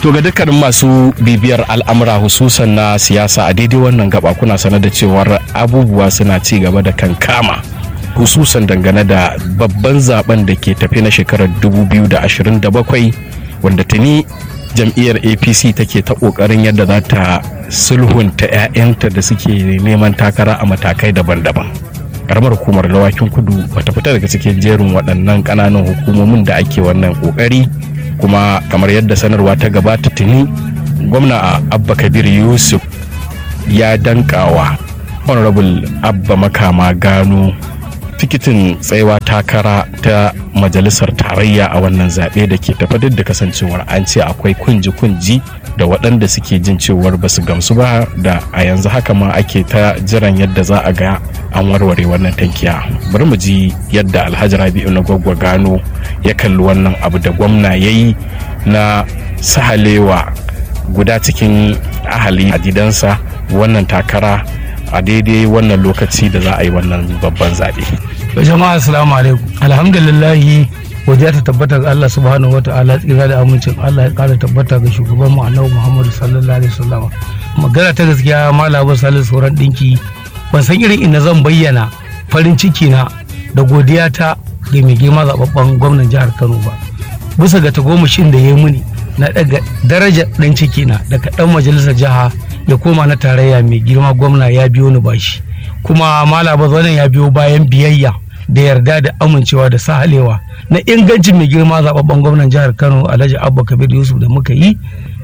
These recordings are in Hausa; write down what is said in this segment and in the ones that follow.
To ga dukkanin masu bibiyar al'amura hususan na siyasa a daidai wannan gaba kuna sanar da cewar abubuwa suna ci gaba da kankama hususan dangane da babban zaben da ke tafi na shekarar 2027 wanda tuni jam'iyyar apc take ta kokarin yadda za ta sulhunta 'ya'yanta da suke neman takara a matakai daban-daban karamar hukumar dawakin kudu bata fita daga cikin jerin waɗannan ƙananan hukumomin da ake wannan ƙoƙari kuma kamar yadda sanarwa ta gabata tuni gwamna abba kabir yusuf ya dankawa honorable abba makama gano tikitin tsayawa takara ta majalisar tarayya a wannan zaɓe da ke tafa duk da kasancewar an ce akwai kunji-kunji da waɗanda suke jin cewar ba su gamsu ba da a yanzu haka ma ake ta jiran yadda za a ga an warware wannan tankiya bari mu ji yadda alhaji rabi'u na gwaggwa gano ya kalli wannan abu da gwamna ya yi na sahalewa guda cikin ahali a gidansa wannan takara a daidai wannan lokaci da za a yi wannan babban zaɓe. jama'a assalamu alaikum alhamdulillahi godiya ta tabbata ga Allah subhanahu wata'ala tsira da amincin Allah ya kara tabbata ga shugaban mu annabi Muhammad sallallahu alaihi wasallam magana ta gaskiya malamin salisu sauran dinki ban san irin inda zan bayyana farin ciki na da godiya ta ga mai girma zababben gwamnan jihar Kano ba bisa ga tagomashin da ya yi muni na daga darajar dan ciki na daga dan majalisar jiha ya koma na tarayya mai girma gwamna ya biyo ni bashi kuma malaba zanen ya biyo bayan biyayya da yarda da amincewa da sahalewa na ingancin mai girma zababben gwamnan jihar kano alhaji abba kabir yusuf da muka yi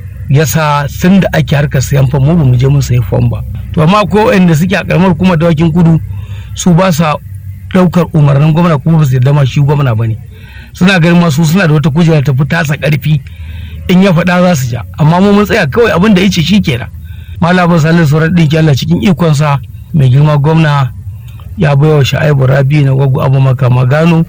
yasa sun da ake harkar sayan fam mu ba mu je mun sayi fam ba to amma ko inda suke a karamar kuma dawakin kudu su ba sa daukar umarnin gwamna kuma ba su yarda ma shi gwamna bane suna ganin masu suna da wata kujera ta fi tasa karfi in ya faɗa za su ja amma mu mun tsaya kawai abin da yace shi kenan malamin salisu sauran ɗinki Allah cikin ikonsa mai girma gwamna ya baiwa sha'ibu rabi na gwaggo abu makama gano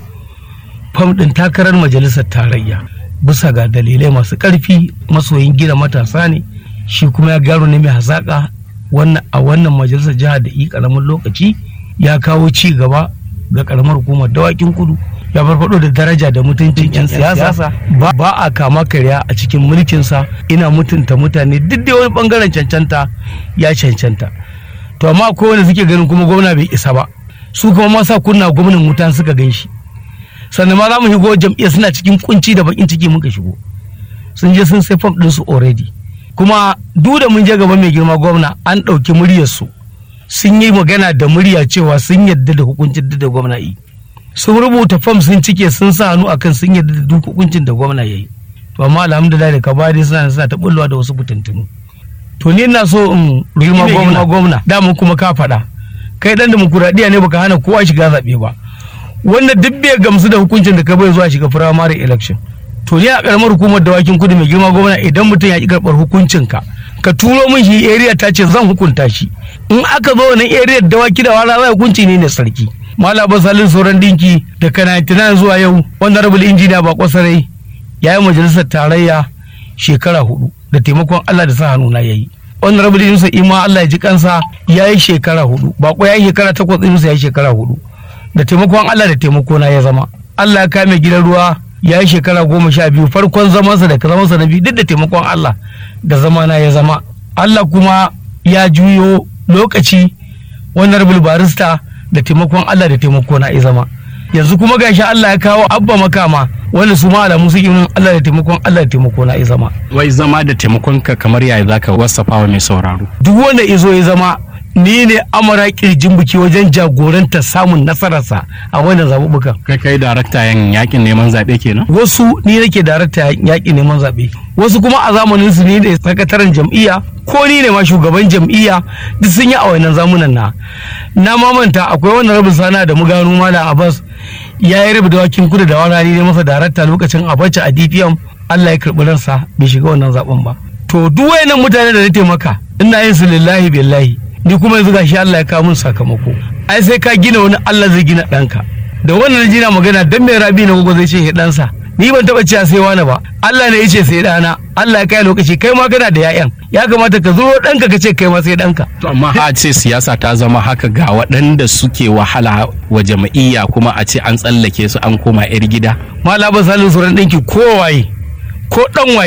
fam ɗin takarar majalisar tarayya bisa ga dalilai masu ƙarfi masoyin gina matasa ne shi kuma ya gano ne mai hazaƙa wannan a wannan majalisar jiha da yi ƙaramin lokaci ya kawo ci gaba ga ƙaramar hukumar dawakin kudu ya farfado da daraja da mutuncin 'yan siyasa ba a kama karya a cikin mulkinsa ina mutunta mutane duk da wani bangaren cancanta ya cancanta to amma ko wanda suke ganin kuma gwamna bai isa ba su kuma masa kunna gwamnan wuta suka gan shi sannan ma za mu shigo jam'iyyar suna cikin kunci da bakin ciki muka shigo sun je sun sai fam ɗinsu already kuma duk da mun je gaba mai girma gwamna an ɗauki muryarsu sun yi magana da murya cewa sun yadda da hukuncin da gwamna yi sun rubuta fam sun cike sun sa hannu akan sun yadda da duk hukuncin da gwamna ya yi to amma alhamdulillah da kabari suna suna ta bullowa da wasu fitintunu to ni ina so in girma gwamna gwamna da mu kuma ka faɗa kai dan demokuraɗiyya ne baka hana kowa shiga zaɓe ba wanda duk bai gamsu da hukuncin da ka bai zuwa shiga firamare election to ni a karamar hukumar dawakin kudu mai girma gwamna idan mutum ya ki karɓar hukuncin ka ka turo min shi area ta ce zan hukunta shi in aka zo nan area dawaki da wala zai hukunci ne ne sarki malaba salin sauran dinki daga 99 zuwa yau wanda rabul injiniya ba kwasarai ya yi majalisar tarayya shekara hudu da taimakon allah da sa hannu na yayi wannan rabul yunusa ima allah ya ji kansa ya yi shekara hudu ba ya yi shekara takwas yunusa ya yi shekara hudu da taimakon allah da taimako na ya zama allah ya kame gidan ruwa ya yi shekara goma sha biyu farkon zamansa da zamansa na biyu duk da taimakon allah da zamana ya zama allah kuma ya juyo lokaci wannan rabul barista da taimakon Allah da taimako na zama yanzu kuma gashi Allah ya kawo abba makama wanda su ma alamu su yin Allah da taimakon Allah da taimako na zama wai zama da taimakon ka kamar yaya zaka wasafa wa mai sauraro duk wanda izo ya zama ni ne amara kirjin biki wajen jagoranta samun nasararsa a wannan zaɓuɓɓukan. kai kai darakta yan yakin neman zaɓe kenan wasu ni nake darakta yakin neman zaɓe wasu kuma a zamanin su ni ne sakataren jam'iyya ko ni ne ma shugaban jam'iyya duk sun yi a wannan zamunan na na mamanta akwai wannan rabin sana da muganu malam abbas ya yi rabu da wakin kudu da wani ne masa darakta lokacin abacha a dpm allah ya karɓi ransa bai shiga wannan zaben ba to duk wayannan mutane da na taimaka ina yin su lillahi billahi ni kuma yanzu gashi Allah ya kawo mun sakamako ai sai ka gina wani Allah zai gina ɗanka da wannan jina magana dan mai rabi na gogo zai ce ya ɗansa ni ban taɓa cewa sai wani ba Allah ne ya ce sai ɗana Allah ya kai lokaci kai ma kana da yayan ya kamata ka zuro ɗanka ka ce kai ma sai ɗanka to amma a ce siyasa ta zama haka ga waɗanda suke wahala wa jama'iyya kuma a ce an tsallake su an koma yar gida malaba salin suran ɗinki ko waye ko ɗan waye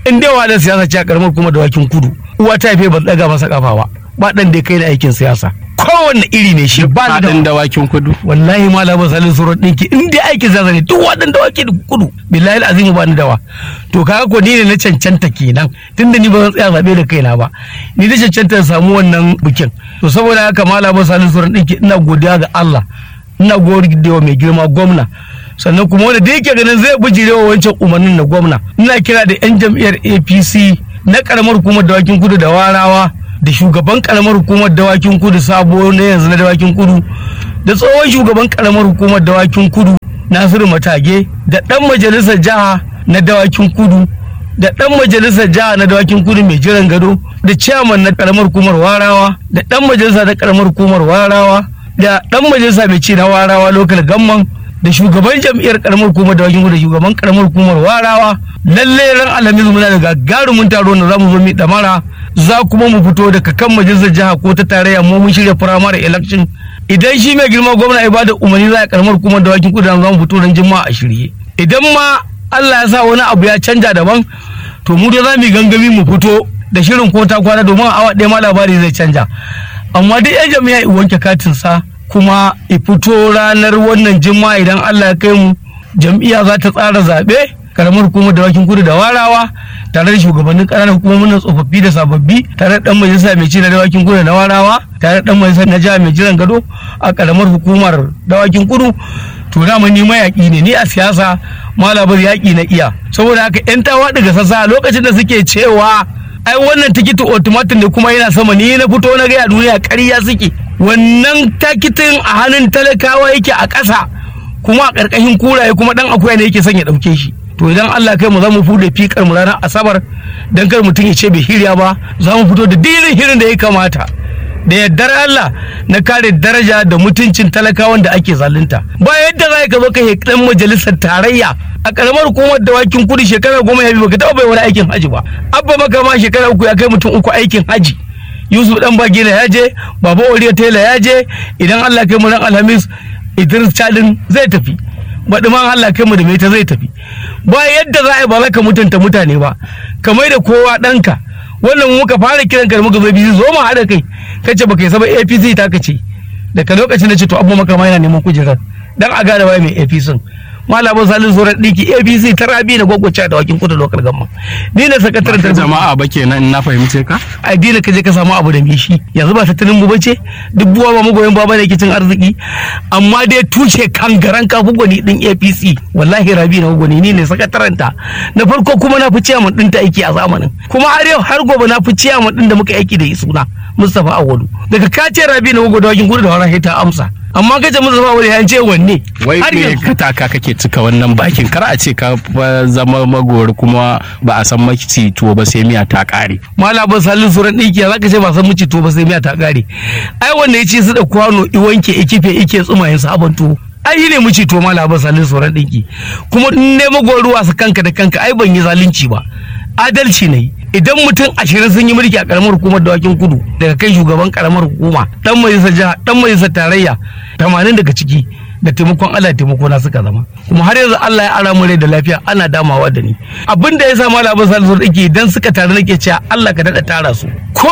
in dai wa da siyasa ce a karamar kuma da wakin kudu uwa ta haife ban daga masa kafa ba ba dan da kai da aikin siyasa kowanne iri ne shi ba ni da faɗin dawakin kudu wallahi malama salin surar ɗinki in dai aikin siyasa ne duk waɗanda wake da kudu billahi azimu ba ni dawa to kaga ko ni ne na cancanta kenan tunda ni ba zan tsaya zaɓe da kaina ba ni na cancanta in samu wannan bikin to saboda haka malama salin surar ɗinki ina godiya ga Allah ina godiya mai girma gwamna sannan kuma wanda da yake ganin zai bijirewa wancan umarnin na gwamna ina kira da 'yan jam'iyyar apc na karamar hukumar dawakin kudu da warawa da shugaban karamar hukumar dawakin kudu sabo na yanzu na dawakin kudu da tsohon shugaban karamar hukumar dawakin kudu nasiru matage da dan majalisar jiha na dawakin kudu da dan majalisar jiha na dawakin kudu mai jiran gado da ciyaman na karamar hukumar warawa da dan majalisa na karamar hukumar warawa da dan majalisa mai ci na warawa lokal gamman da shugaban jam'iyyar karamar hukumar dawakin kudu da shugaban karamar hukumar warawa lalle ran alhamis muna da gagarumin taro na zamu zo mi damara za kuma mu fito daga kan majalisar jiha ko ta tarayya mu mun shirya primary election idan shi mai girma gwamna ya bada umarni za a karamar hukumar dawakin kudu za mu fito ran juma'a a shirye idan ma Allah ya sa wani abu ya canja daban to mu da za mu yi gangami mu fito da shirin ko ta kwana domin awa ɗaya ma labari zai canja amma duk yan jami'a i wanke katin sa kuma i fito ranar wannan juma'a idan Allah ya kai mu jam'iyya za ta tsara zaɓe karamar hukumar dawakin kudu da warawa tare da shugabannin ƙananan hukumomin nan tsofaffi da sababbi tare da dan majalisa mai ci na dawakin kudu na warawa tare da dan majalisa na jiha mai jiran gado a karamar hukumar dawakin kudu to dama ni mayaƙi ne ni a siyasa malabar yaƙi na iya saboda haka yan tawa daga sassa lokacin da suke cewa ai wannan tikiti automatic ne kuma yana sama ni na fito na gaya duniya ƙarya suke wannan takitin a hannun talakawa yake a ƙasa kuma a ƙarƙashin kuraye kuma dan akuya ne yake son ya ɗauke shi to idan Allah kai mu za mu fude fikar mu ranar asabar dan kar mutum ya ce bai hirya ba za mu fito da dirin hirin da ya kamata da yardar Allah na kare daraja da mutuncin talakawan da ake zalunta ba yadda za ka zo ka yi dan majalisar tarayya a karamar hukumar dawakin kudu shekara goma ya bi baka taɓa bai wani aikin haji ba abba maka ma shekara uku ya kai mutum uku aikin haji yusuf dan bagina ya je baba oriya tela ya je idan Allah kai mu ran alhamis idris chadin zai tafi baɗi man Allah kai mu da ta zai tafi ba yadda za a yi ba za ka mutunta mutane ba kamar da kowa ɗanka wannan muka fara kiran ka da muka zo biyu zo mu haɗa kai kace baka yi saba APC ta kace daga lokacin da ce to abu maka ma yana neman kujerar dan a gane waye mai APC malamin salin zuwa ɗiki apc ta rabi na gwagwace da wakin kudu lokal gamma ni ne sakataren ta jama'a ba kenan in na fahimce ka addini ka je ka samu abu da mishi yanzu ba tattalin mu bace duk buwa ba magoyin baba da ke cin arziki amma dai tushe kangaran kafu gwani din apc wallahi rabi na gwani ni ne sakataren ta na farko kuma na fi ciyaman din ta aiki a zamanin kuma har yau har gobe na fi ciyaman din da muka aiki da suna Mustapha Awolu daga kace rabi na gwagwa da wakin kudu da wara ta amsa amma kace Mustapha Awolu ya ce wanne wai me ka taka kake cika wannan bakin kar a ce ka zama magori kuma ba a san makici tuwo ba sai miya ta kare malamin salin suran ɗinki za ka ce ba san maci tuwo ba sai miya ta kare ai wanda ya ce su da kwano i wanke ikife ike tsumayen sabon tuwo ai ne muci to malamin salin suran ɗinki kuma ne magoruwa su kanka da kanka ai ban yi zalunci ba adalci ne idan mutum ashirin sun yi mulki a karamar hukumar dawakin kudu daga kai shugaban karamar hukuma dan majalisar jiha dan majalisar tarayya tamanin daga ciki da taimakon Allah taimako na suka zama kuma har yanzu Allah ya ara mu rai da lafiya ana damawa da ni abin da ya sa malamin salisu dake idan suka tare nake cewa Allah ka dada tara su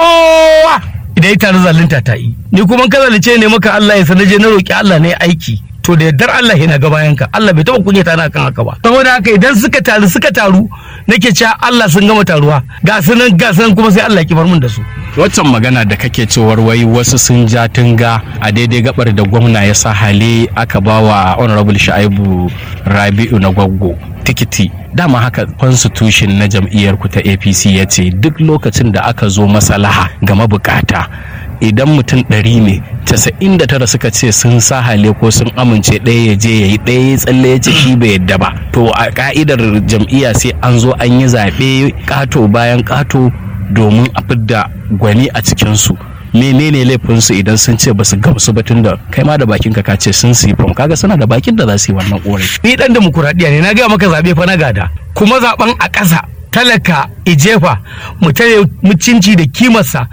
kowa idan ya tare zalunta ta yi ni kuma ka zalunce ne maka Allah ya sanaje na roki Allah ne aiki to da yardar Allah yana ga bayan ka Allah bai taba kunyata na kan haka ba saboda haka idan suka taru suka taru nake cewa Allah sun gama taruwa ga sunan ga sunan kuma sai Allah ya kibar mun da su waccan magana da kake cewar wai wasu sun ja tunga a daidai gabar da gwamna ya sa hali aka bawa honorable Sha'ibu Rabi'u na gwaggo tikiti dama haka constitution na jam'iyyar ku ta APC ya ce duk lokacin da aka zo masalaha ga mabukata idan mutum ɗari ne casa'in da tara suka ce sun sa hale ko sun amince ɗaya ya je ya yi ɗaya ya tsalle ya ce shi bai yadda ba to a ka'idar jam'iyya sai an zo an yi zaɓe ƙato bayan ƙato domin a fidda gwani a cikinsu menene laifinsu idan sun ce basu gamsu ba tun da kai ma da bakin ka ce sun su yi fam kaga suna da bakin da za su yi wannan ƙorafi ni dan demokuraɗiyya ne na gaya maka zaɓe fa na gada kuma zaɓen a ƙasa talaka ijefa mu tare mutunci da kimarsa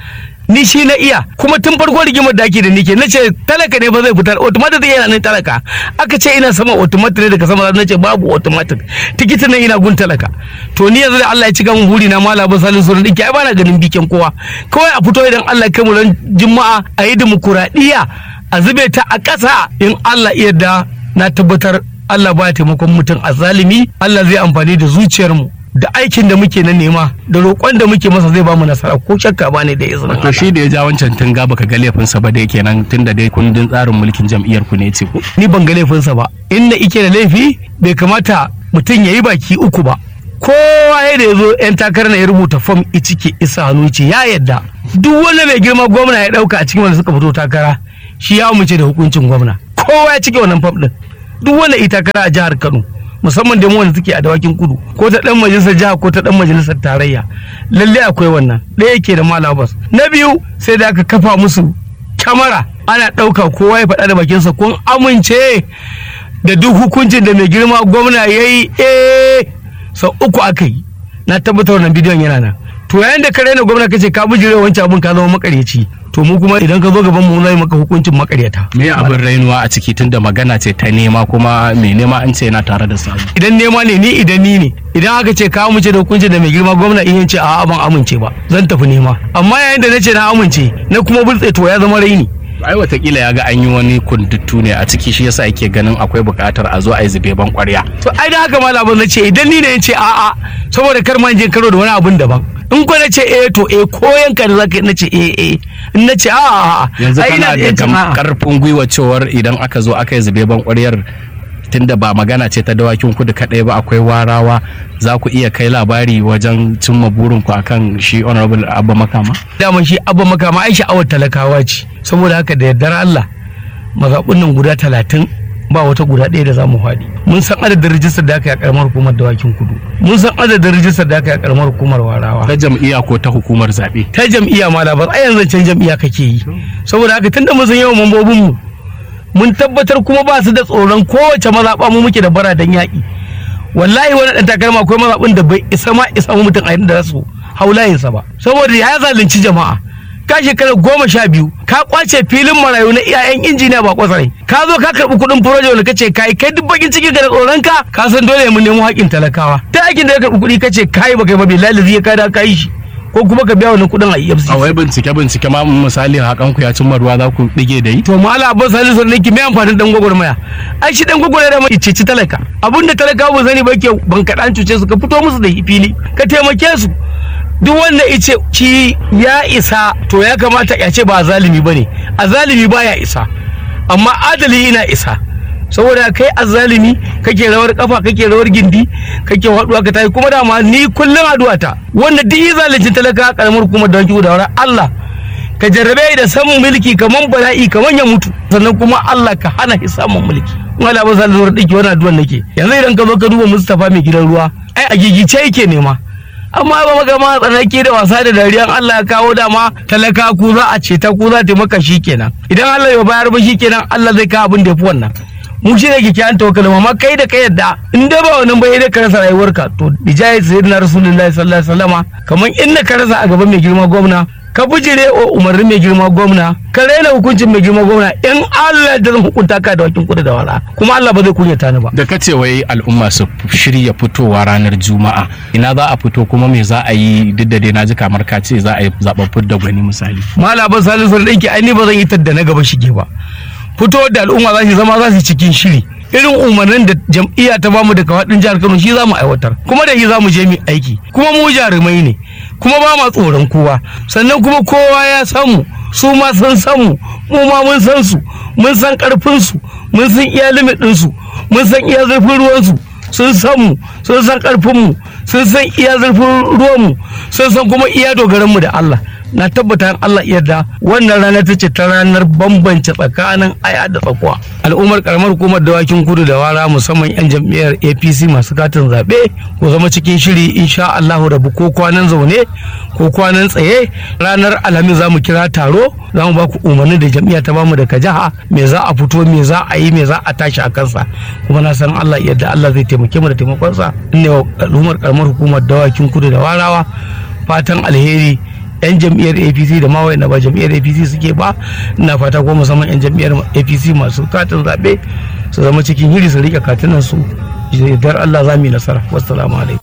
ni shi na iya kuma tun farko rigimar da ake da nike na ce talaka ne ba zai fitar automatic zai yana nan talaka aka ce ina sama automatic ne daga sama na ce babu automatic tikitin nan ina gun talaka to ni yanzu da Allah ya cika mun buri na mala ba salin sunan dinki ai bana ganin bikin kowa kawai a fito idan Allah ya kai mu ran juma'a a yi dimokuraɗiyya a zube ta a ƙasa in Allah iya da na tabbatar Allah ba taimakon mutum a zalimi Allah zai amfani da zuciyarmu da aikin da muke na nema da roƙon da muke masa zai bamu nasara ko shakka ba ne da izinin to shi da ya ja wancan tunga baka ga laifinsa ba dai kenan tunda dai kundin tsarin mulkin jam'iyyar ku ne ce ko ni ban ga laifinsa ba in na ike da laifi bai kamata mutum ya yi baki uku ba kowa ya da ya zo yan takarar na ya rubuta fom ciki isa hannu ce ya yadda duk wanda mai girma gwamna ya dauka a cikin wanda suka fito takara shi ya amince da hukuncin gwamna kowa ya cike wannan fom din duk wanda ita takara a jihar Kano musamman da mu wanda suke a dawakin kudu ko ta dan majalisar jiha ko ta dan majalisar tarayya lalle akwai wannan ɗaya yake da malabas na biyu sai da aka kafa musu kyamara ana ɗauka kowa ya faɗa da bakinsa kun amince da duk hukuncin da mai girma gwamna ya yi eh sau uku aka yi na tabbatar wannan bidiyon yana nan to yayin da ka raina gwamna kace ka bijire wancan abin ka zama makaryaci to mu kuma idan ka zo gaban mu zai maka hukuncin makaryata me abin rainuwa a ciki tunda magana ce ta nema kuma mai nema an ce yana tare da sabu idan nema ne ni idan ni ne idan aka ce ka amince da hukuncin da mai girma gwamna in ce a'a ban amince ba zan tafi nema amma yayin da nace na amince na kuma bultse to ya zama raini ai watakila ya ga an yi wani kunduttu ne a ciki shi yasa yake ganin akwai buƙatar a zo a yi zube ban ƙwarya to ai da haka malamin na ce idan ni ne ya ce a'a saboda kar ma je karo da wani abun daban in ko na ce eh to eh ko yanka da zaka na ce eh eh in na ce a'a yanzu kana da karfin gwiwa cewar idan aka zo aka yi zube ban ƙwaryar tunda ba magana ce ta dawakin kudu kaɗai ba akwai warawa za ku iya kai labari wajen cimma burinku akan shi honorable abba makama daman shi abba makama ai sha'awar talakawa ce saboda haka da yardar Allah mazaɓun nan guda talatin ba wata guda ɗaya da za mu faɗi mun san adadin rijistar da aka yi a karamar hukumar dawakin kudu mun san adadin rijistar da aka yi a karamar hukumar warawa ta jam'iyya ko ta hukumar zaɓe ta jam'iyya ma labar a yanzu can jam'iyya kake yi saboda haka tunda mun san yawan mambobin mu mun tabbatar kuma ba su da tsoron kowace mazaɓa mu muke da bara dan yaƙi wallahi wani ɗan takarma akwai mazaɓin da bai isa ma isa mutum a yadda za su hau layinsa ba saboda ya zalunci jama'a ka shekara goma sha biyu ka kwace filin marayu na iyayen injiniya ba kwasarai ka zo ka karɓi kuɗin furoje wanda kace kai kai duk bakin ciki da tsoron ka ka san dole mu nemo haƙin talakawa ta aikin da ka karɓi kuɗi kace kai ba kai ba billahi zai ka da kai shi ko kuma ka biya wannan kuɗin a EFCC. A wai bincike bincike ma misali hakan ku ya cimma ruwa za ku dige da yi. To mala abin salisu sun niki mai amfanin dan gwagwarmaya. Ai shi dan gwagwarmaya da mai ceci talaka. Abin da talaka ba sani ba ke ban kaɗan cuce su ka fito musu da fili ka taimake su. Duk wanda ice ci ya isa to ya kamata ya ce ba zalimi ba ne. A zalimi ba ya isa. Amma adali yana isa. saboda kai azzalimi kake rawar kafa kake rawar gindi kake haduwa ka tayi kuma dama ni kullum addu'a ta wanda duk yi zalincin talaka karamar kuma da wanki da Allah ka jarrabe da samun mulki kaman bala'i kaman ya mutu sannan kuma Allah ka hana shi samun mulki in Allah ba sa zuwa dake wannan addu'ar nake yanzu idan ka zo ka duba Mustafa mai gidan ruwa ai a gigice yake nema amma ba maka ma tsanake da wasa da dariyan Allah ya kawo dama talaka ku za a ce ta ku za ta maka kenan idan Allah ya bayar ba kenan Allah zai kawo abin da ya fi wannan mu shi ne kyakkyawan tawakkalin amma kai da kai yadda in dai ba wannan bai da ka rasa rayuwarka to bijaya sayyidina rasulullahi sallallahu alaihi wasallama kamar in ka rasa a gaban mai girma gwamna ka bijire wa umarnin mai girma gwamna ka raina hukuncin mai girma gwamna in Allah da zan hukunta ka da wakin kudu da wala kuma Allah ba zai kunyata ni ba da kace wai al'umma su shirya fitowa ranar juma'a ina za a fito kuma me za a yi duk da dai na ji kamar ka ce za a yi zaben fidda gwani misali malaba salisu da ɗinki ai ni ba zan yi tadda na gaba shige ba fito da al'umma za su zama za su cikin shiri irin umarnin da jam'iyya ta bamu daga faɗin jihar Kano shi za mu aiwatar kuma da shi za mu je mu aiki kuma mu jarumai ne kuma ba ma tsoron kowa sannan kuma kowa ya samu su ma sun samu mu ma mun san su mun san karfin su mun san iya limit din su mun san iya zurfin ruwan su sun san mu sun san karfin mu sun san iya zurfin ruwan mu sun san kuma iya dogaran mu da Allah na tabbata Allah yarda wannan rana ta ce ta ranar bambance tsakanin aya da tsakuwa al'ummar karamar hukumar dawakin kudu da wara musamman yan jam'iyyar apc masu katin zaɓe ko zama cikin shiri insha Allahu rabu ko kwanan zaune ko kwanan tsaye ranar alhamis za mu kira taro za mu ba ku umarni da jam'iyya ta bamu daga jiha me za a fito me za a yi me za a tashi a kansa kuma na san Allah yarda Allah zai taimake mu da taimakonsa ne al'ummar karamar hukumar dawakin kudu da warawa fatan alheri yan jam'iyyar apc da ma wayanda ba jam'iyyar apc suke ba ina fata ko musamman yan jam'iyyar apc masu katin zaɓe su zama cikin hiri su rike katunan su dar allah za mu yi nasara wassalamu alaikum